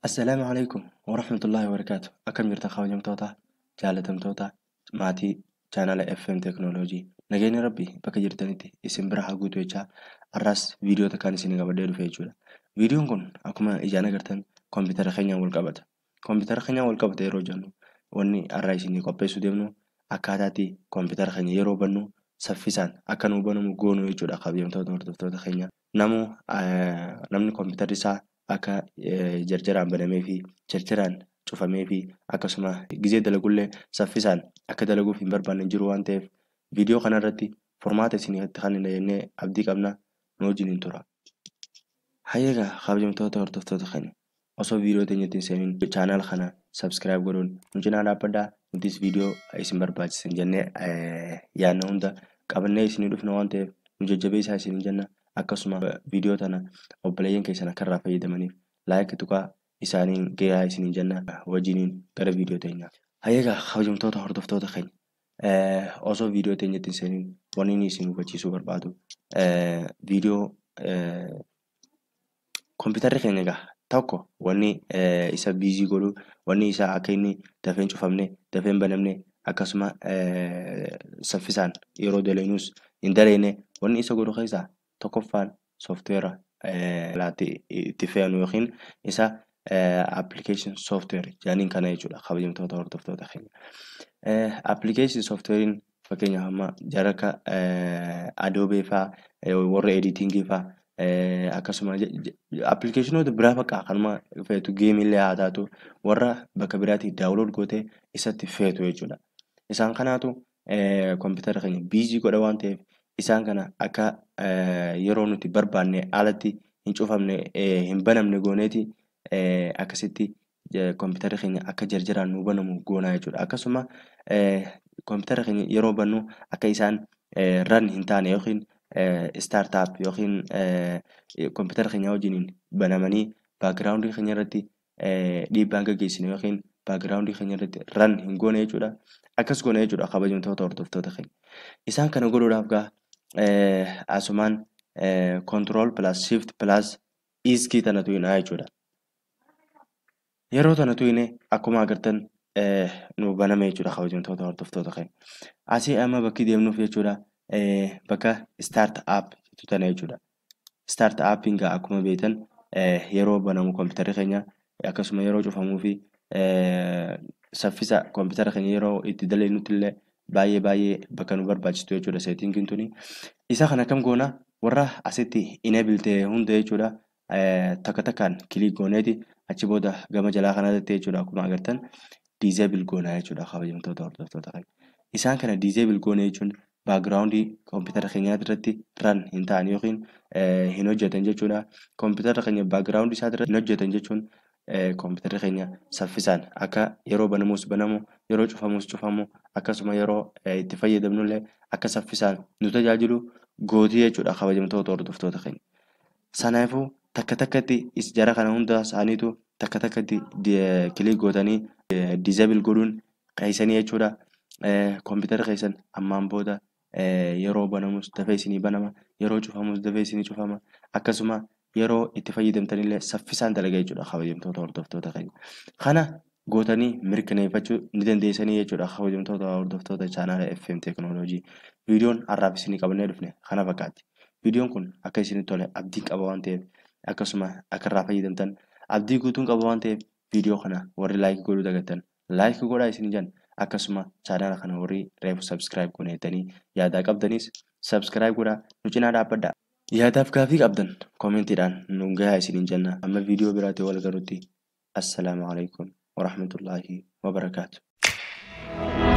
Assalaamu calaykum waraxmatullaahi wabarakaatu. Akkam jirta kabajamtoota, jaalatamtoota, maatii chaanala FM Teekinooloojii. Nageenya Rabbii bakka jirtanitti isin bira haa guutu jechaa har'as viidiyoo takkaan isin qabadhee dhufe jechuudha. Viidiyoon kun akkuma ijaan agartan koompitara keenyaan wal qabata. Koompitara keenyaan wal qabata yeroo jennu wanni har'a isinii qopheessuu deemnu akkaataatti koompitara keenya yeroo bannu saffisaan akka nuu banamu goonuu jechuudha kabajamtoota hordoftoota keenya. Namuu namni koompitara isaa akka jarjaraan banamee fi jarjaraan cufamee fi akkasuma gizee dalagullee saffisaan akka dalaguuf hin barbaanne jiru waan ta'eef viidiyoo kanarratti furmaata isinitti kan jennee abdii qabna nu wajjiniin tura. Hayyeegaa kabajamtoota hordoftoota keenya osoo viidiyoo teenyatti hin seeniin chaanal kana sabskiraayib godhuun nu cinaa dhaabbadhaa nutis viidiyoo isin barbaachisan jennee yaadna hunda qabannee isinii dhufna waan ta'eef nu jajjabeessaa isiniin jenna. akkasuma viidiyoo tana obboleeyyan keessan akka irraa fayyadamaniif laayik tuqaa isaaniin gahaa isiniin jenna wajjiniin gara viidiyoo teenyaa. Hayyeegaa kabajamtoota hordoftoota keenya osoo viidiyoo teenyatti hin seeniin wanni inni isin hubachiisuu barbaadu viidiyoo koompitara keenya egaa tokko wanni isa biizii godhu wanni isaa akka inni dafee hin cufamne dafee hin banamne akkasuma saffisaan yeroo daleenyus hin daleene wanni isa godhu keessaa tokkoffaan soofteera itti fe'anu yookiin isa appilikeeshin soofteer jedhaniin kana jechuudha kabajamtoota hordoftoota keenya. Appilikeeshin soofteeriin fakkeenyaaf amma jara akka adoobee fa'aa warra editingii fa'aa akkasuma appilikeeshinoota biraa fakkaa kanuma feetu geemillee haa taatu warra bakka biraatti daawulood gootee isatti feetu jechuudha. Isaan kanaatu koompitara keenya biizii godha waan ta'eef isaan kana akka yeroo nuti barbaanne alatti hin cufamne hin banamne gooneeti akkasitti koompitara keenya akka jarjaraan nu banamu goonaa jechuudha. Akkasuma koompitara keenya yeroo bannu akka isaan ran hin taane yookiin istaartaap yookiin koompitara keenya wajjiniin banamanii baagiraawundii keenya irratti dhiibbaan gaggeessine yookiin baagiraawundii keenya irratti ran hin goone jechuudha. Akkas goone jechuudha kabajamtoota hordoftoota keenya. Isaan kana godhuudhaaf gaa asumaan control plus shift plus iskii tana tuyinaa jechuudha. Yeroo tana tuyine akkuma agartan nu baname jechuudha kabajamtoota hordoftoota keenya. Asii amma bakki deemnuuf jechuudha bakka start app tana jechuudha. Start appiin gaa akkuma beektan yeroo banamu koompitara keenya akkasuma yeroo cufamuu fi saffisa koompitara keenya yeroo itti daleenyutti illee baay'ee baay'ee bakka nu barbaachistu jechuudha seetingiin tuni. Isa kana kam goona warra asitti enable ta'e hunda jechuudha takka takkaan kilik gooneeti achi booda gama jalaa kanatti jechuudha akkuma agartan disable goona jechuudha kabajamtoota hordoftoota keenya. Isaan kana disable goone jechuun baagiraawundii koompitara keenyaa irratti ran hin ta'an yookiin hin hojjetan jechuudha. Koompitara keenya baagiraawundii isaa irratti hin hojjetan jechuun koompitara keenya saffisaan akka yeroo banamus banamu yeroo cufamus cufamu akkasuma yeroo itti fayyadamnullee akka saffisaan nu tajaajilu gootii jechuudha kabajamtoota hordoftoota keenya. Sanaafuu takka takkatti jara kana hunda isaaniitu takka takkatti kilik gootanii diizabil godhuun qeessanii jechuudha. Koompitara keessan ammaan booda yeroo banamus dafee isinii banama yeroo cufamus dafee isinii cufama akkasuma yeroo itti fayyadamtanillee saffisaan dalaga jechuudha kabajamtoota hordoftoota keenya. Kana gootanii mirkaneeffachuu ni dandeessanii jechuudha kabajamtoota hordoftoota chaanaala FM Teekinooloojii. Viidiyoon har'aaf isinii qabannee dhufne kana fakkaatti. Viidiyoon kun akka isinitti tole abdii qaba waan ta'eef akkasuma akka irraa fayyadamtan abdii guutuun qaba waan ta'eef viidiyoo kana warri laayikii godhuu dagattan laayikii godhaa isin jenna akkasuma chaanaala kana warri reefu sabskiraayib goneetanii yaadaa qabdanis sabskiraayib godhaa nu cinaa dhaabbadhaa. Yaadaaf gaafii qabdan koomentiidhaan nu gahaa isiniin jenna amma viidiyoo biraatti wal galutti assalaamu alaikum warahmatullaahi wabarakaatu.